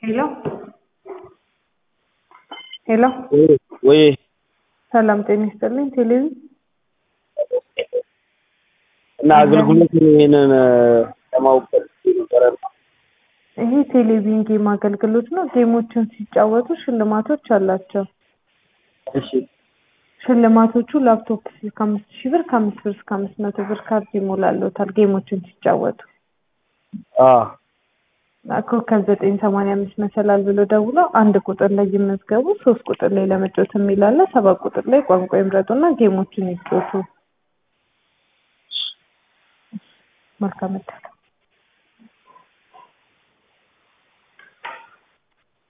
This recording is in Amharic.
ሄሎ ሄሎ ወይ ሰላም ጤና ይስጥልኝ። ቴሌቪዥን እና አገልግሎቱን ይሄንን ለማወቅ ፈልጌ ነበረ። ይሄ ቴሌቪዥን ጌም አገልግሎት ነው። ጌሞችን ሲጫወቱ ሽልማቶች አላቸው። እሺ ሽልማቶቹ ላፕቶፕ ስልክ አምስት ሺህ ብር ከአምስት ብር እስከ አምስት መቶ ብር ካርድ ይሞላልዎታል ጌሞችን ሲጫወቱ። አ ኮከብ ዘጠኝ ሰማንያ አምስት መሰላል ብሎ ደውለው አንድ ቁጥር ላይ ይመዝገቡ። ሶስት ቁጥር ላይ ለመጫወት የሚል አለ። ሰባት ቁጥር ላይ ቋንቋ ይምረጡና ጌሞችን ይጫወቱ። መልካም እድል